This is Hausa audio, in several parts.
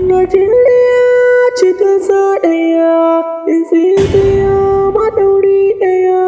Najeriya cikin sa ɗaya, Ethiopia maɗauri ɗaya,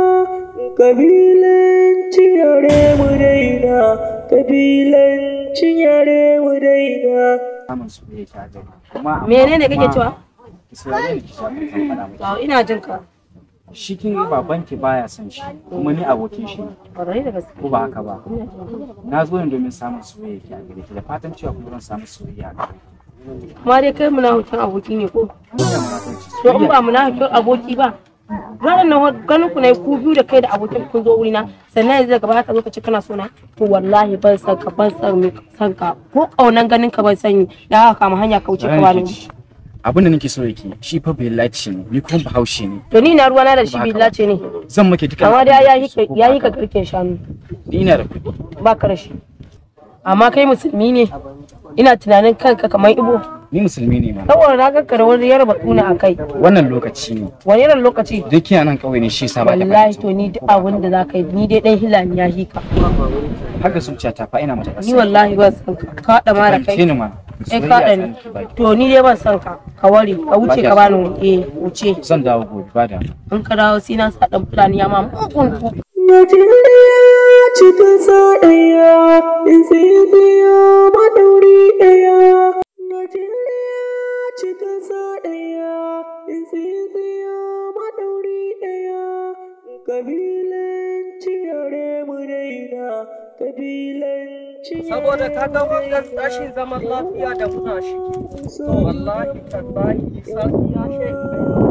kabilanci yare mu daina, kabilanci yare mu daina. samun soyayya ta gari kuma menene kake cewa Isra'ila ki sha kan faɗa miki to ina jin ka shi kin babanki baya son shi kuma ni abokin shi ne ƙwarai da gaske ko ba haka ba na zo ne domin samun soyayya ki a gare ki da fatan cewa kuma zan samu soyayya a gare ki kuma dai kai munafikin aboki ne ko Ina munafunci. to in ba munafikin aboki ba ranar nan ganin ku ne ku biyu da kai da abokin kun zo wurina sannan yanzu daga baya ka zo ka ce kana so na to wallahi ban san ka ban san me san ka ko kaunan ganin ka ban sani da haka kama hanya ka wuce ka bani Ranki ji. abin da nake so yake shi fa bai lace ne ni kuma bahaushe ne to ni na ruwana da shi billa ce ne zan maki duka amma dai ya yi ka ya yi ka garken shanu ni ina da kuɗi ba ka da shi amma kai musulmi ne ina tunanin kanka kamar ibo ni musulmi ne ma saboda na ga da wani yarba tuna a kai wannan lokaci ne wani irin lokaci duk kina nan kauye ne shi yasa ba ta wallahi to ni duk abin da za ka yi ni dai dan hilani ya hika har da zuciya ta fa ina mata ni wallahi ban san ka ka haɗa ma da kai ni ma eh ka haɗa ni to ni dai ban san ka ka ware ka wuce ka bani eh wuce zan dawo gobe ba da in ka dawo sai na sa dan fulani ya ma mugun ku Najeriya cikin sa ɗaya, Ethiopia maɗauri ɗaya. Najeriya cikin sa ɗaya, Ethiopia maɗauri ɗaya. Kabilanci yare mu daina, kabilanci saboda ka ga wannan rashin zaman lafiya da muna shi to wallahi tallahi sarki ya shehi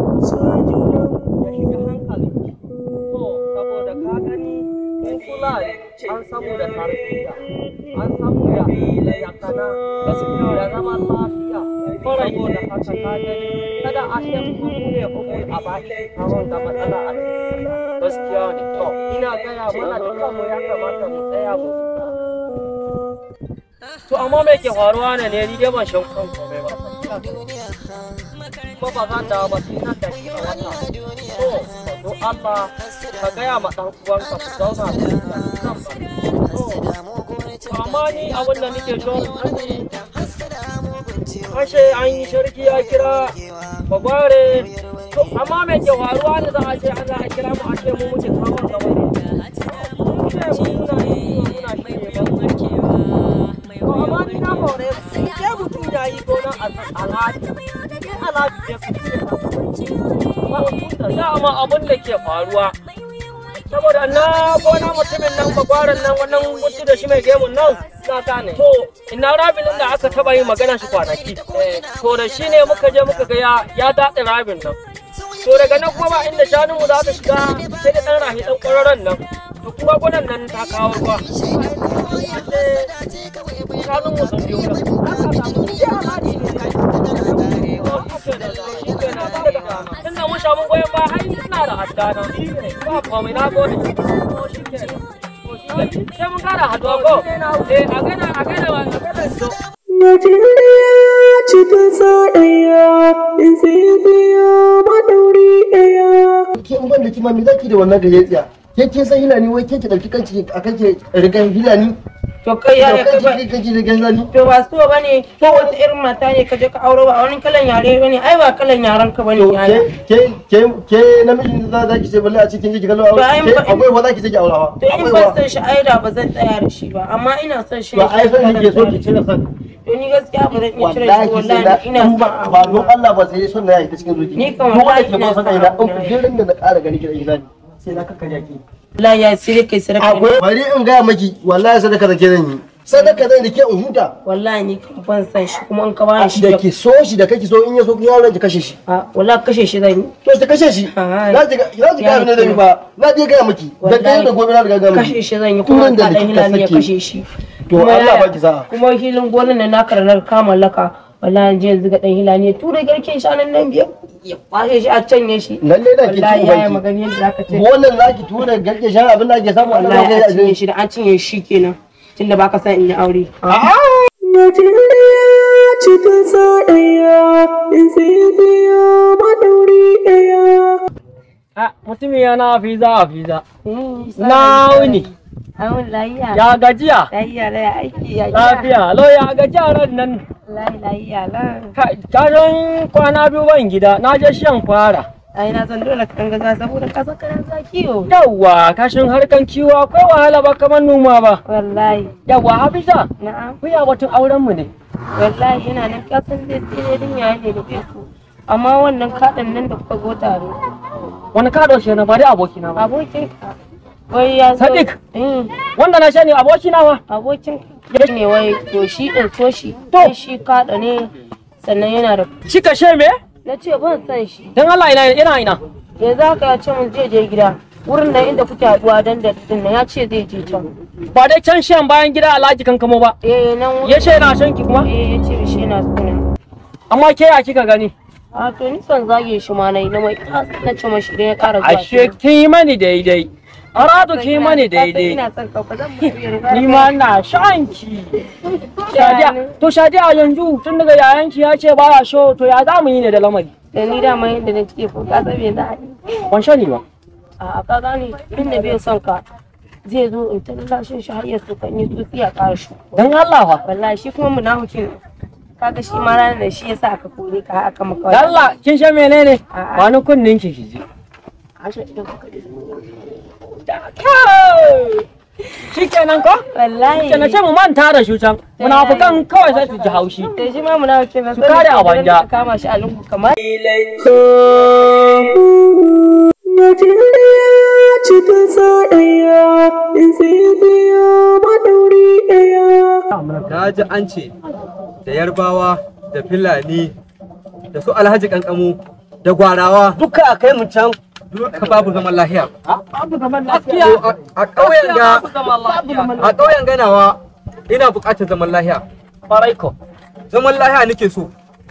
ya shiga hankali to saboda ka gani in fulani an samu da tarbiyya an samu da da yakana da zaman lafiya saboda haka ka gani kada a ce kuma mu ne kuma a baki karon da matsala a cikin gaskiya ne to ina gaya mana dukkanmu ya kamata mu tsaya mu To amma me ke faruwa ne ne ni dai ban shan kan komai ba. Kuma ba zan dawo ba sai nan da shi a wata. To, ka zo Allah ka gaya ma ɗan uwanka ku zauna da shi a nan ba. To, amma ni abin da nake so sani Ashe an yi sarki ya kira bagware. To, amma me ke faruwa ne za a ce an za a kira mu a ce mu muke kawo gaba ne. Mu ne mu muna yi muna shi ne ba. To amma ni na hore ke mutum ya yi gona a alhaji. Ke alhaji ya fi ce dama abin da ke faruwa. Saboda na gona mutumin nan bagwaran nan wannan mutu da shi mai gemun nan na gane. To ina rabin da aka taba yin magana shi kwanaki. To da shi ne muka je muka ga ya ya daɗe rabin nan. To daga nan kuma ba inda shanunmu za ta shiga sai da ɗan rahi ɗan ƙwararren nan. To kuma gonan nan ta kawo ruwa. shanun mu sun biyo nan. Tunda mun samu goyon ba har ina da haddana. Ba komai na gode. Sai mun kara haduwa ko? Eh a gana a gana a gana zo. Najeriya cikin sa ɗaya, Ethiopia maɗauri ɗaya. ke in ban da kima me zaki da wannan gayyatsiya ke kin san hilani wai ke ki dauki kanki a kake rigan hilani to kai ya da kai ba kanki kake rigan hilani to ba so bane ko wata irin mata ne ka je ka auro ba wani kalan yare bane ai ba kalan yaran ka bane to yana ke ke ke ke namijin da za ki ce balle a cikin ki kallo To, ai, ke ba- akwai wa za ki ce ki aurawa to in akwai ban wa san shi ai da ba zan tsaya da shi ba amma ina son shi to ai san ki so ki cire san to ni gaskiya ba zan iya cire shi wallahi sai da wallahi ina in ba son ba don Allah ba sai son da ya ta cikin zuciya Ni kan duk wanda wallahi ke ba ina san son ina abu in na. gidan da na ƙara gani ki da hilani sai na kakkarya ki wallahi ya sai kai sadaka akwai bari in gaya maki wallahi sadaka da ke zan yi sadaka zan da ke in huta wallahi ni kan ban san shi kuma in ka bani shi da ke so shi da kake so in ya so yaron ki kashe shi a wallahi kashe shi zan yi to ta kashe shi Ai. na ji na ji Ya ga ne da ni ba na je ga miki da kai da gobe na riga ga miki kashe shi zan yi kuma Turan da ka dan kika hilali ya sake. kashe shi To, Kuma Allah yaya- baki sa'a. kuma hilin gonan nan naka da na kama laka wallahi je yanzu ga dan hilali ya tura garken shanun nan biyar ya kwashe shi a canye shi lalle da ke ci wallahi yaya ubanki magani yadda zaka ce wannan zaki tura garke shan abin da ake samu Allah wallahi ya a cinye shi da an cinye shi kenan tunda baka san in yi aure Najeriya cikin sa ɗaya, Ethiopia maɗauri ɗaya. Ah, mutum ya na fiza a fiza. Na wuni. Amin lahiya. Ya gajiya? Lahiya lahiya aiki ya gida. Lafiya. Lo ya gajiya ran nan. Lahi lahiya la. Ka ka san kwana biyu ban gida. Na je shan fara. Ai na san dole ka gaza saboda ka san kana za kiyo. Yawwa, kashin harkan kiwo akwai wahala ba kamar noma ba. Wallahi. Yawwa, Hafiza, Na'am. ku ya batun auren mu ne. Wallahi ina nan ka san dai sai din yayi ne da su. Amma wannan kaɗan nan da kuka zo tare. Wani ka ɗauke na ba dai abokina ba. Abokin ka. Wai ya zo. Sadiq. Mm. Wanda na sani abokina ba. Abokin ka ne wai to shi ɗin so shi. To shi kaɗa ne sannan yana da. Shi kashe me? Na ce ban san shi. Dan Allah ina ina ina. yanzu haka ya ce mun zai je gida wurin nan inda kuke haduwa dan da din nan ya ce zai je can Ba dai can shan bayan gida Alhaji kankamo ba. eh nan wurin Ya ce na son ki kuma. eh ya ce shi na suna Amma ke ya kika gani? a to ni son zage shi ma nayi na mai na ce mashi idan ya ƙara zuwa Ashe kin yi mani daidai. Aradu kin yi mani Ka san daidai. ina son ka ba zan mutu ya Ni ma na shan ki. Shadiya, to Shadiya yanzu tun daga yayanki ya ce baya so to ya za mu yi ne da lamari. da ni dama yadda na ce ko ka san me za a yi Ban sani ba. a ka gane inda bai son ka zai zo in ta lashin shi har ya so kan yi tsutsi a ƙara shi Dan Allah fa. wallahi shi kuma munafikin kaga shi ma ranar da shi yasa aka kore ka aka maka Dan Allah kin san menene? A'a. Ba ni kunnin ki ki ji. Ashe idan kuka ji Shikenan ko? wallahi Kenan sai mu manta da shi can. Munafukan kawai sai su ji haushi. da shi ma muna wuce na Su kare a banja. kama shi a lungu kamar Najeriya ce ta sa ɗaya, Ethiopia maɗauri ɗaya. Na ji an ce da yarbawa da filani da su alhaji kankamu da gwarawa Duka a kai mu can. duka babu zaman lahiya. Babu zaman To, a- A ƙauyen ga a ƙauyen ganawa ina buƙatar zaman lahiya. Farai ko. Zaman lahiya nake so.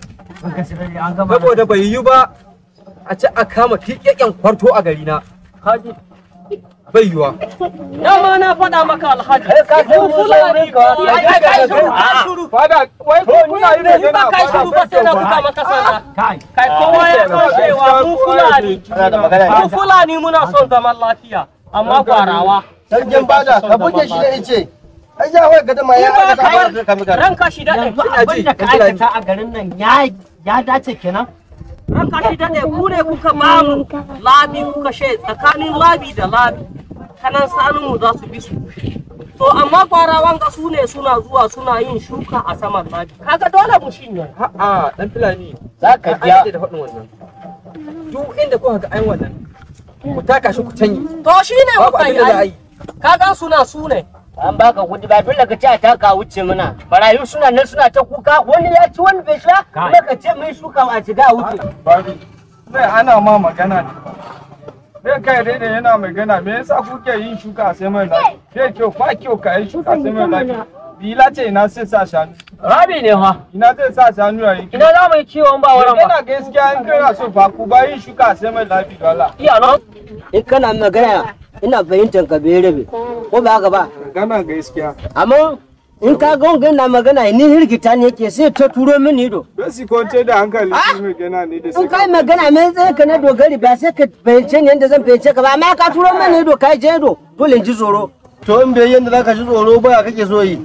Saboda bai yi ba a ci a kama tiƙeƙen kwarto a gari na. Haji. Bai yiwa. Dama na faɗa maka alhaji. Mu fulani. Ai ai kai shuru. Kai shuru. Fada, wai ko kuna yi Ni ba kai shuru ba sai na buga maka sana. Kai kowa ya san cewa mu fulani. Mu fulani muna son zaman lafiya. Amma gwarawa. Sarkin bada ka buge shi da ice. Ai ya wai gada ma ya Ni ba aka kai ta ka buga. ranka shi daɗe. Ina ji, da ka ina ji. aikata a garin nan ya ya dace kenan Ranka shi daɗe ku ne kuka mamu labi kuka she tsakanin labi da labi. Kanan sanunmu za su bi su. To amma gwarawan ga su ne suna zuwa suna yin shuka a saman labi. Kaga dole mu shinye. A'a, dan filani. za ka An biya daɗe da faɗin wannan. Duk inda kuka ga ayin wannan, ku taka shi ku canye. To shi ne Babu muka abin yi da za a ai. yi. Kaga suna su ne. an baka kudi ba dole ka ce a taka wuce mana barayu suna nan suna ta kuka wani ya ci wani bai sha kuma ka ce mai shuka a shiga a wuce Bari, zai ana ma magana ne. Zai kai daidai yana magana, me yasa kuke yin shuka sai mai lafi? Zai kyau, ba kyau ka yi shuka sai mai lafi. Bila ce ina sai sa shanu. Rabi ne fa. Ina zai sa shanu a yi Ina za mu yi kiwon ba wurin ba. Yana gaskiya in kana so fa ku ba yin shuka sai mai lafi dole. Iya no? in kana magana ina fahimtar ka bai rabe ko ba haka ba Gana gaskiya. amma in ka ga wanga na magana ni hirgita ne yake sai ta turo mini ido Don su kwance da hankali su mai gana ne da in kai magana mai tsaye ka na dogari ba sai ka fahimce ni yadda zan fahimce ka ba amma ka turo mini ido ka je ido dole in ji tsoro To in bai yanda zaka ji tsoro ba kake so yi.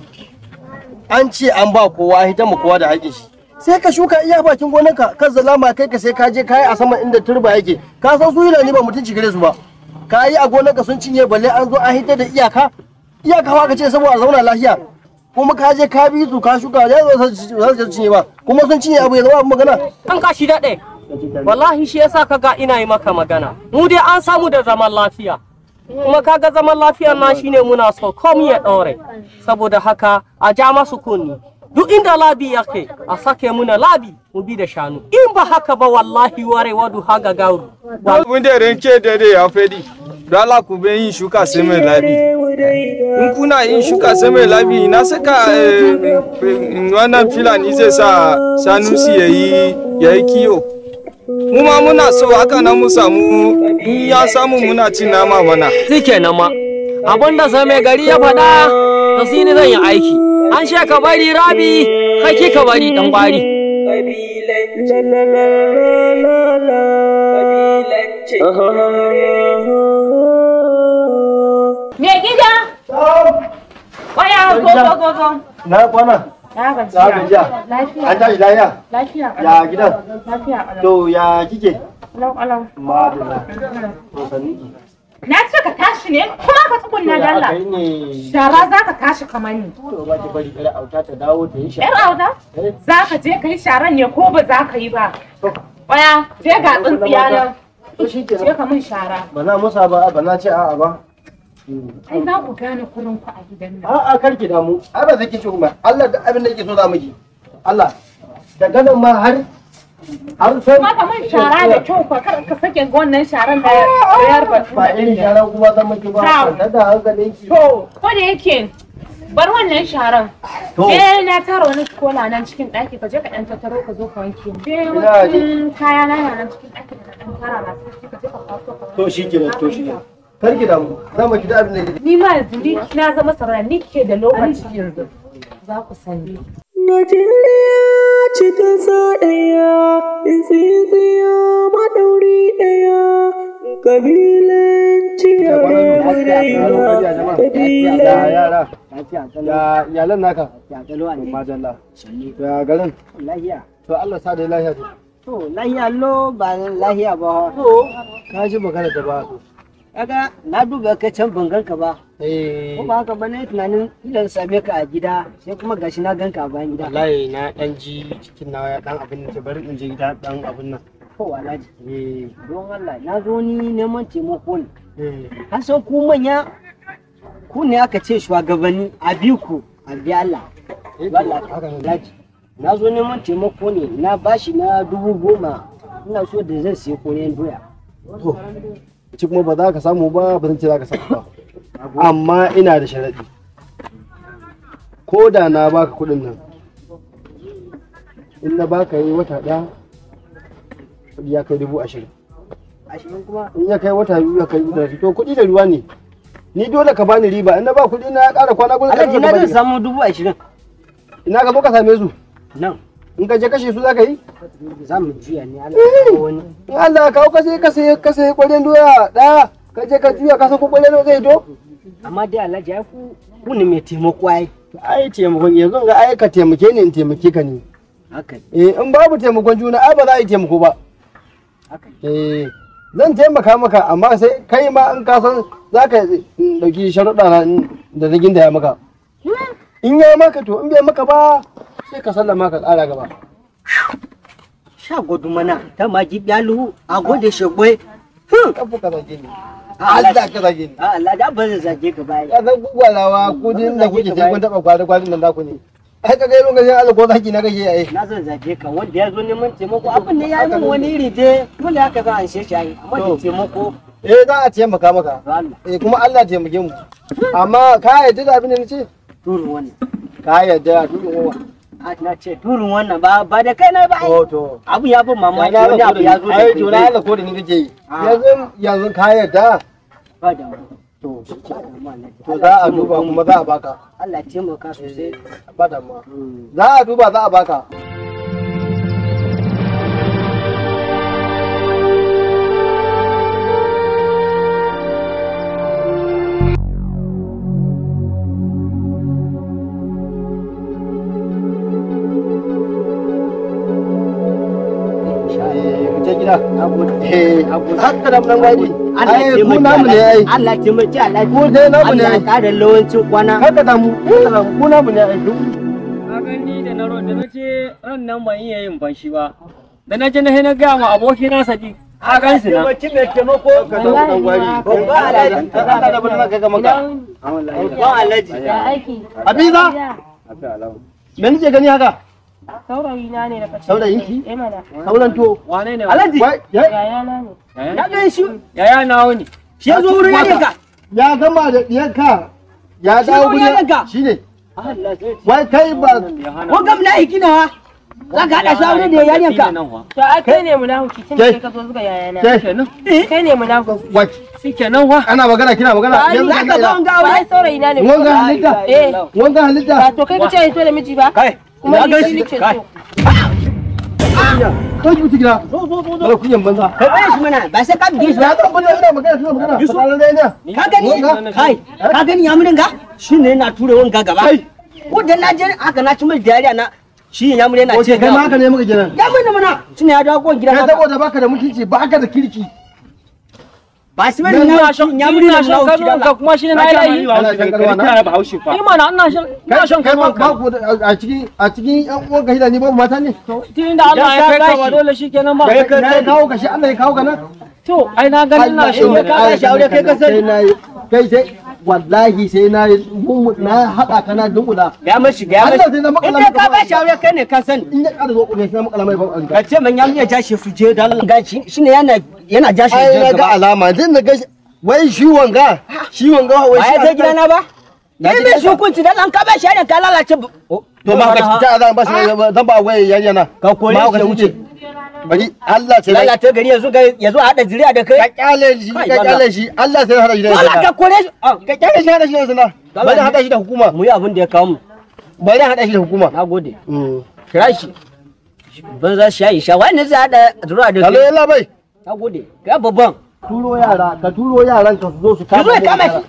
An ce an ba kowa hita mu kowa da haƙin shi. Sai ka shuka iya bakin gonarka kan zalama kai ka sai ka je kai a saman inda turba yake. Ka san su ni ba mutunci gare su ba. Ka yi a gonarka sun cinye balle an zo an hita da iyaka. Iyaka fa ka ce saboda a zauna lafiya. Kuma ka je ka bi su ka shuka ya zo za su cinye ba. Kuma sun cinye abu ya zama abin magana. An ka shi daɗe. Wallahi shi yasa kaga ina yi maka magana. Mu dai an samu da zaman lafiya. Kuma kaga zaman lafiya na shine muna so komi ya ɗore. Saboda haka a ja masu kunni. Duk inda labi yake a sake muna labi mu bi da shanu. In ba haka ba wallahi ware wadu haga gauru. Abin da ranke daidai ya fadi. Don Allah ku bai yin shuka sai mai labi. In kuna yin shuka sai mai labi na saka eh, eh, wannan filani zai sa sanusi ya yi ya yi kiyo. Mu ma muna so haka nan mu samu in ya samu muna cin nama mana. Shi kenan ma. Abinda sai mai gari ya faɗa da shi ne zan yi aiki. An she ka bari rabi, kai ki ka bari ɗan gwari. La la la la la la. Me gida? Waya zo zo zo zo. Na kwana. Na Na gajiya. gajiya. Lafiya. An tashi lafiya. Lafiya. Ya gidan. Lafiya. To ya kike? Alau alau. Madalla. To sanni. Na ce ka tashi ne kuma ka tsugunna da Allah. Kai ne. Shara za ka tashi kamar ni. To ba ki bari kare auta ta dawo ta yi Yar shara. auda? Za ka je ka yi sharan ne ko ba za ka yi ba? Waya, je ga tsintsiya nan. To shi Je ka min shara. Ba na musa ba ba na ce a'a ba. Ai za ku gane kurin ku a gidan nan. A'a kar ki damu. Ai ba zai ki ci kuma. Allah da abin da yake so za mu yi. Allah. Daga nan ma har har sai Kuma ka min shara da kyau fa kar ka sake wannan sharan da yar ba. ba irin sharan kuma zan miki ba. Ta. Kwanta da hankalin ki. To, ko da yake bar wannan sharan. To. Je na tara wani kola nan cikin ɗaki ka je ka ɗan tattaro ka zo ka wanke. Je Ina wasu kaya na yana nan cikin ɗaki da ɗan tara na sai ka je ka kwaso ka. To shi kenan to shi kenan. Kar ki damu. Za mu ki da abin da yake. Ni ma yanzu ni na zama sarara ni ke da lokaci yanzu. Za ku sani. Najeriya ce ƙasa ɗaya, tsintsiya maɗauri ɗaya, ƙabilanci yare mu daina, ƙabilan Ya yara. Ya iyalan naka. Ya kalo ne. Madalla. Ya garin. Lahiya. To Allah sa da lafiya. To lahiya lo ba lahiya ba. To ka ji magana da ba. Kaga na duba ka can ban ganka ba. Eh. Ko ba haka ba ne tunanin ilan same ka a gida sai kuma gashi na ganka a bayan gida. Wallahi na dan ji cikin na ya dan abin da bari in je gida dan abin nan. Ko alhaji. Eh. Don Allah na zo ni neman taimako ne. Eh. An san ku manya ku ne aka ce shugabanni a bi ku a bi Allah. Wallah haka ne. alhaji. Na zo neman taimako ne na bashi na dubu goma ina so da zan siya koyon doya. To. Ci kuma ba za ka samu ba ba zan ce za ka samu ba. Amma ina da sharadi. Ko da na baka kuɗin nan. In na baka yi wata ɗaya kuɗi ya kai dubu ashirin. Ashirin kuma In ya kai wata biyu ya kai dubu ashirin. To kuɗi da ruwa ne. Ni dole ka bani riba in na ba kuɗi na ya ƙara kwana gudu Alhaji na zan samu dubu ashirin. Ina ka zo ka same su. Nan In ka je kashe su za ka yi? za mu juya ne Allah ya kawo wani. in Allah ya kawo ka sai ka sai ka sai ƙwaryen doya ɗaya ka je ka juya ka san ko ƙwaryen doya zai to Amma dai Alhaji ai ku ku ne mai taimako ai. ai taimakon yanzu ga ai ka taimake ni in taimake ka ne Haka eh in babu taimakon juna ai ba za a yi taimako ba haka. eh zan taimaka maka amma sai kai ma in ka san za ka ɗauki sharuɗa na da na gindaya maka in ya maka to in bai maka ba sai ka sallama ka ƙara gaba Sha gudu mana ta magi byalu a gode shagwai. kafu ka zage ni Allah ka zage ni A Allah da ba zan zage ka bai. ya san gugwalawa ko din da kuke sai kun taɓa kwari kwarin nan naku ne ai ka ga lokacin Allah ko zaki na kake ai Na zan zage ka wanda ya zo neman taimako abin ne ya yi min wani iri dai dole haka za a shi shi ai amma da To. taimako eh za a taimaka maka to Allah eh kuma Allah ya taimake mu amma ka yarda da abin da nace turun wannan. ka yarda duk uwa A na ce turun wannan ba ba da kai na ba ai. to to Abu ya bin mamaki ya wani abu ya zo da ai kai to na dai. Allah ko da ni kake yi Ah. yanzu yanzu ka yarda Ba da mu. to Ba da mu, Alhaji. to Allah za ya a duba taimaka mu. kuma za a baka Allah ya taimaka sosai. ba da ma za a duba za a baka Eh, mu je gida Na gode. eh Na gode. haka da nan gwaji Allah ya ai ku taimaki namu ne ai Alhaji. Allah ya taimaki Alhaji. Ku dai namu ne Allah ya ai. ƙara lawancin kwana. haka da mu haka da mu ku namu ne ai duk Ka gani da na ro da na ce ran nan ban iya yin fanshi ba. Da na je na na gaya ma aboki na Sadiq. Ka gan su na. Taimaki mai taimako. ka da dan gwari Babba Alhaji. Allah da bana ka ga maka Babban Alhaji. Ya aiki. Habiza me nake gani haka Saurayi na ne daga cikin. saurayin ki Eh mana. sauran to Wane ne? Alhaji. wai ya Yaya na ne. Ya gan shi. Yaya nawo ne. Shi ya zo wurin yanka. ya gama da diyarka ya Shi dawo wani ya daga. guri shine Allah sai. wai kai ba Ko gam na hikina za ka haɗa shawara da yayanka. To ai kai ne munafiki tun da Ke. kai ka zo zuga yaya na. ke Kai ne munafiki. wai Shikenan wa. ana magana kina magana yanzu Za ka zo an ga Ba ai aure. saurayi na ne. wanga halitta Eh. wanga halitta Ba to kai ka ce to da miji ba. Kai. Kuma Na ni gan shi shi. nake Kai. so. ko ki mutu gida Zo zo zo zo. wala kunyan banza Ka bai shi mana ba sai ka bige shi ba. ya zo bana ina magana ina magana Yusuf. fadalan dai ne Ka gani? Kai. Ka gani ya murin ga? shine yana ture wanga gaba wanda na je haka na ci mai dariya na shi ya mure yana Wace ce kai ma haka ne muka kenan. ya mun mana shine ya dawo gida Kai haka saboda baka da mutunci baka da kirki. ba shi mai ina shan ya mure ina na shan wuce kano da ka kuma shi ne na yi layi Ana shan karwa na. kana bahaushe fa ni mana ina shan ina shan Kai kano ba ba ku da- a cikin a cikin yan uwan ka hidani ba mata ne. tun da Allah ya kai ka ba dole shi kenan ba Kai ka ya kawo ka shi Allah ya kawo ka nan. to ai na ganin ina Allah shan ya ka ba shi aure kai ka sani. Sai na yi kai sai wallahi sai na yi gungu- na haɗa ka na dunkula. ya mashi ga ya Allah mashi sai na makala in maka ka ba ba. shi aure kai ne ka sani In ya ƙara zo ne sai na makala mai ban ka ce man ya mun ja shi fuje da Allah ga shi shine yana yana ja shi Ai na ga gaba alama din na ga shi- wai shi wanga shi wanga wai ba shi ya je gidana ba Na ni je mai gidanka. shukunci dan an ka ba shi aure ka lalace bu- to ma ka ta zan ba shi zan ba wai yarinya na Ka kore Ma shi ka wuce bari Allah sai lalata gari yanzu ga yanzu a hada zuriya da ka kai kyale shi Kai, ka Allah. kyale shi Allah sai hada shi da wala ka sana kore shi Ah, ka kyale shi hada shi da sana bari hada shi da hukuma mu yi abin da ya kawo mu bari hada shi da hukuma na gode kira shi ban za shi yayi sha wani zai hada zuriya da Kalo kai yalla bai na gode ga babban turo yara ka turo yaran ka su zo su ka kama zo ya mu kama yara.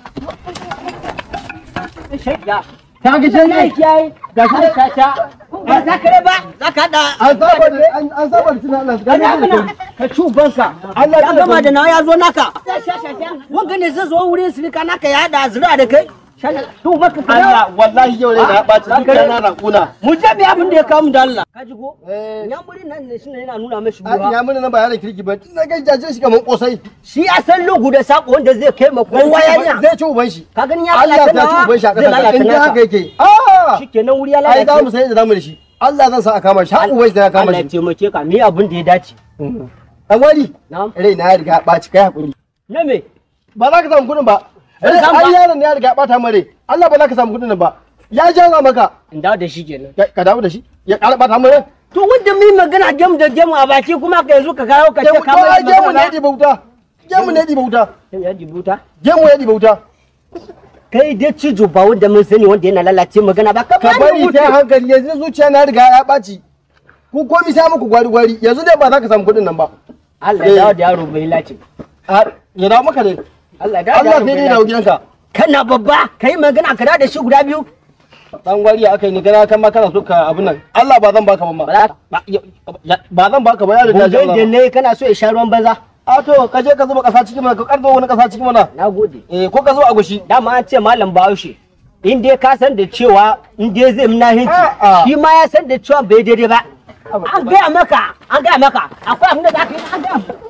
shi ya ka ga shi ne kiyaye ga shi ne ta ba za ka raba za ka hada an saba da an an saba da tunan Allah ga Wani abu ni na ka ci ubanka Allah ya gama da nawa ya zo naka wanga ne zai zo wurin sirika naka ya hada zuriya da kai to baka ka dawo. Allah wallahi yau ne na ɓaci duka na na kuna mu je mu yi abin da ya kawo mu da Allah ka ji ko eh nyamuri nan ne shine yana nuna mashi a ruwa ya mun nan ba yaran kirki ba tun na ga jaje shi kaman kosai shi a san lugu da sako wanda zai kai ma kowa ya ne zai ci uban shi ka gani ya Allah lalata ta ci uban shi a zai ƙasa lalata in ji haka naka yake ah shikenan wuri ya ai za mu lalace sai da zamu da shi Allah zan sa a kama shi har uban shi da ya kama Allah ya shi taimake ka mi abin da ya dace an wari na'am rai na ya riga ya ɓaci kai hakuri na me ba za ka samu kuɗin ba Ba rai zan ba. ai yaron ne ya riga ya ɓata mare Allah ba za ka samu kuɗin nan ba ya jaza maka in dawo da shi kenan Ka- ka dawo da shi ya ƙara ɓata mare to wanda mi magana gem da gem a baki kuma ka yanzu ka kawo ka ce ka to mai ai gemu ne magana ɗiba wuta gemu ne ɗiba wuta ya jibuta gemu ya ɗiba wuta kai dai cijo ba wanda mun sani wanda yana lalace magana ba ka ka bani bari wuce sai hankali yanzu zuciya na riga ya ɓaci ku komi sai muku gwari gwari yanzu dai ba za ka samu kuɗin nan ba Allah ya dawo da yaro bai lace Har- ya dawo maka ne Allah ya dawo da Allah yaro sai bai dai dawo lace gidanka kana babba kai magana ka dawo da shi guda biyu dan gwari aka yi ni kana kan ma kana so ka abun nan Allah ba zan baka ba ma ba ba zan baka ba ya riga ya Gungun da jaza ne kana so ya sha ruwan banza a to ka je ka zuba kasa cikin mana ka karzo wani kasa cikin mana na gode eh ko ka zuba agushi dama an ce malam bahaushe in dai ka san da cewa in dai zai muna hinci A'a. shi ma ya san da cewa bai daidai ba an gaya maka an gaya maka akwai abin da za ka yi an gaya maka